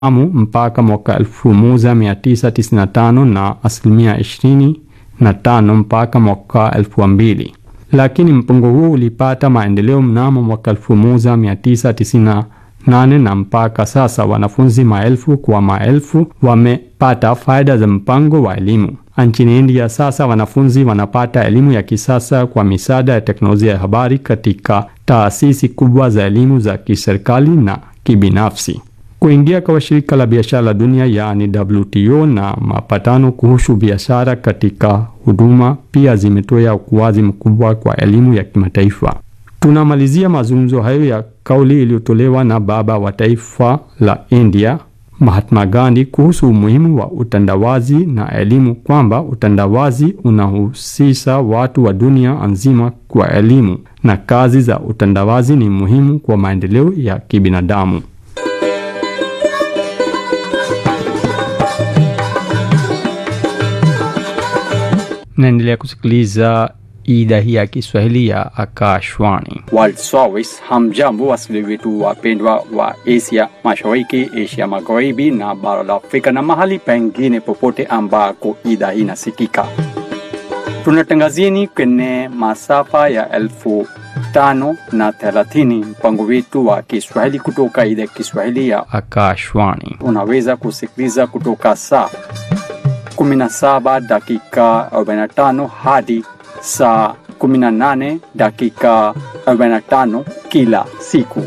amu mpaka mwaka 1995 na asilimia 25 mpaka mwaka 2000, lakini mpango huu ulipata maendeleo mnamo mwaka 1998 na mpaka sasa wanafunzi maelfu kwa maelfu wamepata faida za mpango wa elimu. Nchini India sasa wanafunzi wanapata elimu ya kisasa kwa misaada ya teknolojia ya habari katika taasisi kubwa za elimu za kiserikali na kibinafsi. Kuingia kwa shirika la biashara la dunia yaani WTO na mapatano kuhusu biashara katika huduma pia zimetoa ukuaji mkubwa kwa elimu ya kimataifa. Tunamalizia mazungumzo hayo ya kauli iliyotolewa na baba wa taifa la India Mahatma Gandhi kuhusu umuhimu wa utandawazi na elimu, kwamba utandawazi unahusisha watu wa dunia nzima kwa elimu na kazi za utandawazi ni muhimu kwa maendeleo ya kibinadamu. Naendelea kusikiliza idhaa hii ya Kiswahili ya Akashwani. World Service. Hamjambo wasikilizaji wetu wapendwa wa Asia Mashariki, Asia Magharibi na bara la Afrika na mahali pengine popote ambako idhaa hii inasikika. Tunatangazieni kwenye masafa ya elfu tano na thelathini mpango wetu wa Kiswahili kutoka idhaa ya Kiswahili ya Akashwani. unaweza kusikiliza kutoka saa 17 dakika 45 hadi saa 18 dakika 45 kila siku.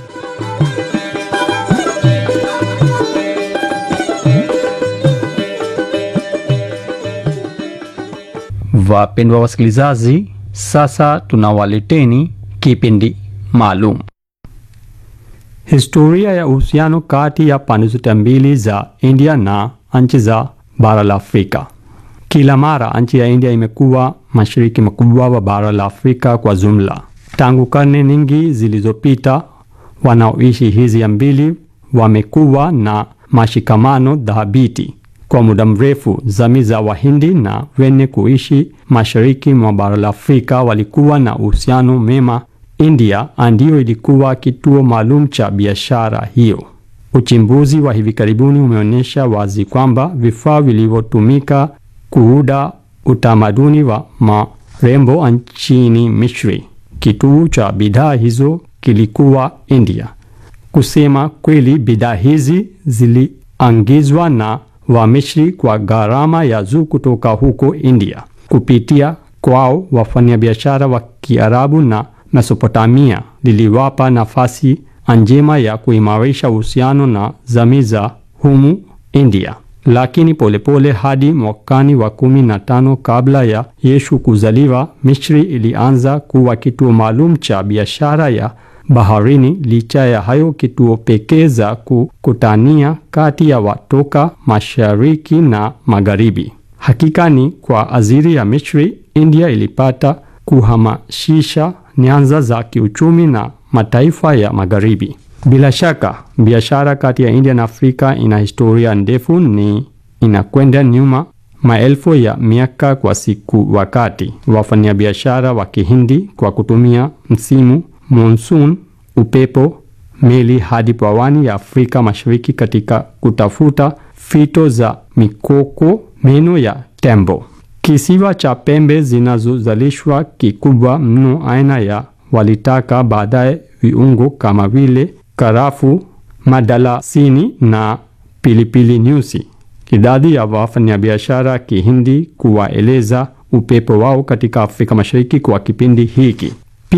Wapendwa wasikilizaji, sasa tunawaleteni kipindi maalum, historia ya uhusiano kati ya pande zote mbili za India na nchi za bara la Afrika. Kila mara nchi ya India imekuwa mashariki makubwa wa bara la Afrika kwa jumla. Tangu karne nyingi zilizopita, wanaoishi hizi mbili wamekuwa na mashikamano dhabiti kwa muda mrefu. Jamii za Wahindi na wenye kuishi mashariki mwa bara la Afrika walikuwa na uhusiano mema. India ndiyo ilikuwa kituo maalum cha biashara hiyo. Uchimbuzi wa hivi karibuni umeonyesha wazi kwamba vifaa vilivyotumika kuuda utamaduni wa marembo nchini Misri, kituo cha bidhaa hizo kilikuwa India. Kusema kweli, bidhaa hizi ziliangizwa na Wamisri kwa gharama ya juu kutoka huko India. Kupitia kwao, wafanyabiashara wa Kiarabu na Mesopotamia liliwapa nafasi njema ya kuimarisha uhusiano na jamii za humu India. Lakini polepole pole hadi mwakani wa kumi na tano kabla ya Yesu kuzaliwa, Misri ilianza kuwa kituo maalum cha biashara ya baharini. Licha ya hayo, kituo pekee za kukutania kati ya watoka mashariki na magharibi. Hakika ni kwa ajili ya Misri, India ilipata kuhamasisha nyanza za kiuchumi na mataifa ya magharibi. Bila shaka biashara kati ya India na Afrika ina historia ndefu, ni inakwenda nyuma maelfu ya miaka kwa siku, wakati wafanyabiashara wa Kihindi kwa kutumia msimu monsoon, upepo, meli hadi pwani ya Afrika Mashariki katika kutafuta fito za mikoko, meno ya tembo. Kisiwa cha pembe zinazozalishwa kikubwa mno aina ya walitaka baadaye viungo kama vile karafu, madalasini na pilipili nyusi. Idadi ya wafanyabiashara Kihindi kuwaeleza upepo wao katika Afrika Mashariki kwa kipindi hiki